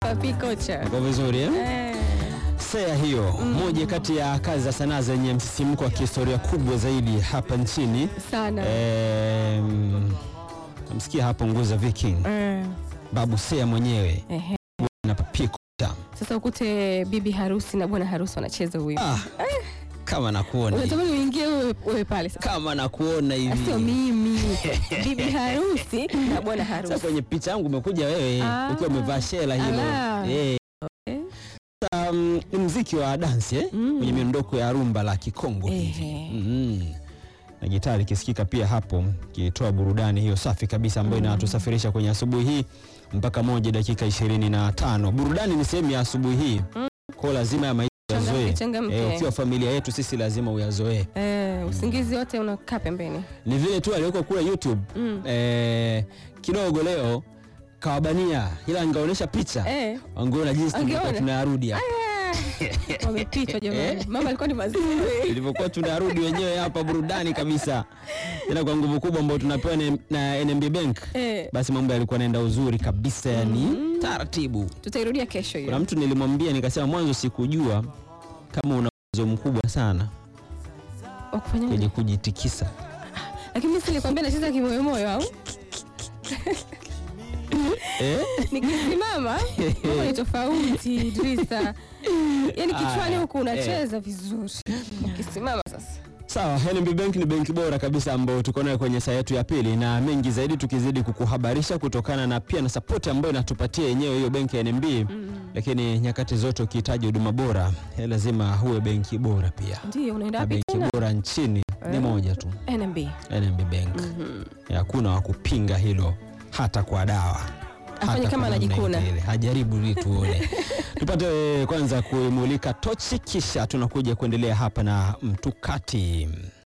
Papi kocha. Uko vizuri eh? Eh. Sea hiyo moja kati ya kazi za sanaa zenye msisimko wa kihistoria kubwa zaidi hapa nchini. Sana. Em, namsikia hapo Nguza Viking, Eh. Babu Sea mwenyewe Ehe. na Papi Kocha. Sasa ukute bibi harusi na bwana harusi wanacheza wimbo. Ah, kama nakuona hivi. Unatamani uingie wewe wewe pale sasa. kama nakuona Sio hivi mimi. Bibi harusi na bwana sasa harusi. kwenye picha yangu umekuja wewe Ah. ukiwa umevaa shela hilo Ala. Eh. Okay. Sasa, mm, ni mziki wa dansi eh? Mm. kwenye miondoko ya rumba la Kikongo hivi Ehe. mm. na gitari ikisikika pia hapo ikitoa burudani hiyo safi kabisa ambayo inatusafirisha kwenye asubuhi hii mpaka moja dakika ishirini na tano. Burudani ni sehemu ya asubuhi hii kwa lazima ya maisha Changamke, uyazoee. changamke. Eh, ukiwa familia yetu sisi lazima uyazoee. Eh, usingizi wote unakaa pembeni. Ni vile tu aliwekwa kule YouTube Mm. eh, kidogo leo kawabania, ila angeonyesha picha Eh. wangeona jinsi tulivyokuwa Angeona. tunayarudi hapa. Wamepitwa jamani. Mama alikuwa ni mazuri. ilivyokuwa tunarudi wenyewe hapa burudani kabisa, tena kwa nguvu kubwa ambayo tunapewa na- na NMB Bank. Eh. Basi mambo yalikuwa yanaenda uzuri kabisa, yani taratibu. Tutairudia kesho Kuna hiyo. mtu nilimwambia nikasema, mwanzo sikujua kama una uwezo mkubwa sana Wa kufanya kwenye nini? kujitikisa. Lakini mimi nilikwambia nacheza kimoyo moyo au? Eh? Nikisimama mambo ni tofauti Idrisa. Yaani kichwani Aya, huku unacheza vizuri. Ukisimama sasa. Sawa, NMB Bank ni benki bora kabisa ambayo tuko nayo kwenye saa yetu ya pili, na mengi zaidi tukizidi kukuhabarisha kutokana na pia na sapoti ambayo inatupatia yenyewe hiyo benki ya NMB. Lakini nyakati zote ukihitaji huduma bora eh, lazima uwe benki bora pia, Ndio unaenda na wapi benki tena? bora nchini ni Eh. moja tu, NMB. NMB Bank. Hakuna wa kupinga hilo hata kwa dawa. Afanye Hata kama kwa namna anajikuna. ile. Hajaribu ili tuone. Tupate eh, kwanza kuimulika tochi, kisha tunakuja kuendelea hapa na mtukati.